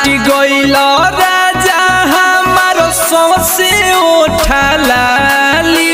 गइल राजा हमार सौसे उठालाली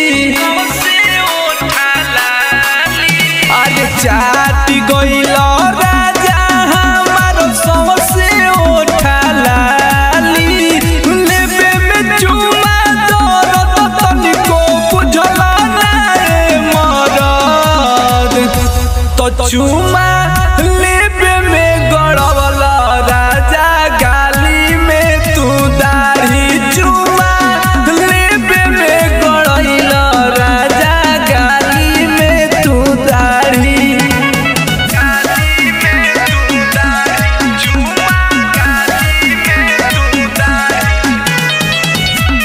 अरे चाट गइल राजा हमार सौसे उठालाली लेबे में चुमा दरद तनिको बुझला नाए मरद तो चुमा लेबे में गड़वला राजा गाली में तू दाढ़ी चुमा लेबे में गड़ैल राजा गाली में तू दाढ़ी गाली में तू दाढ़ी चुमा गाली में तू दाढ़ी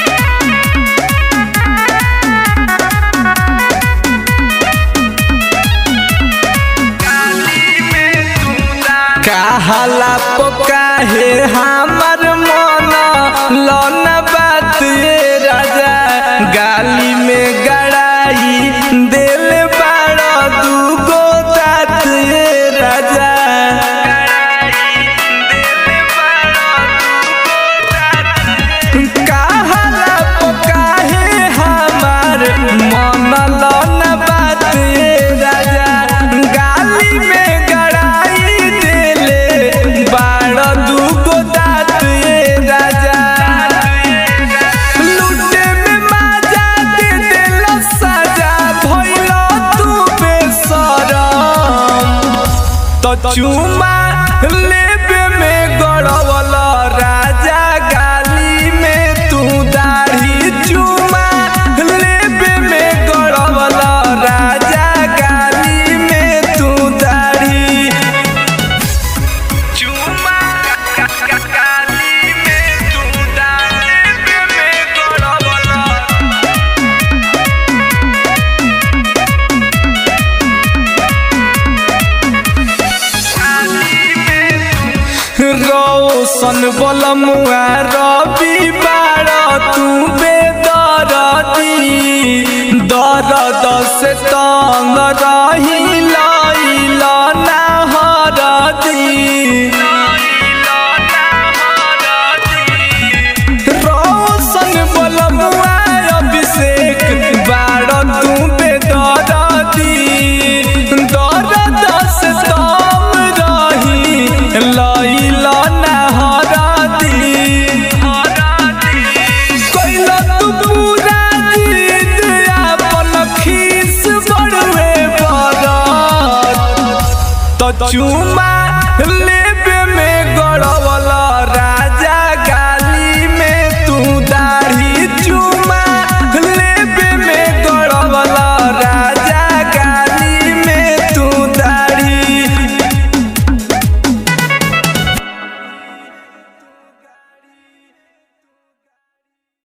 कहला पकाहे हमर मन लन बात ये राजा गाली में गड़ाई दिल बाड़ दूगो तात ये राजा कहला पकाहे हमर मन लन बात ये राजा गाली में गड़ाई देले बाड़ दूगो दात ये राजा लूटे में माजा दे देल सजा भइल तू बेसरम तो चुमा लेबे में गड़वल राजा गाली में तू दाढ़ी चुमा लेबे में गड़वल राजा गाली में तू दाढ़ी चुमा गाली में तू दाढ़ी में गड़वल रौशन बलमुआ रवि बार तू बेदरदी दर्द से तंग रही लैल ना हरदी रौशन बलमुआ अभिषेक बार तू बेदरदी दर्द से तंग रही लैल ना हरदी कैल तू पूरा जीत अपन खीस बड़वे बरत तो चुमा ले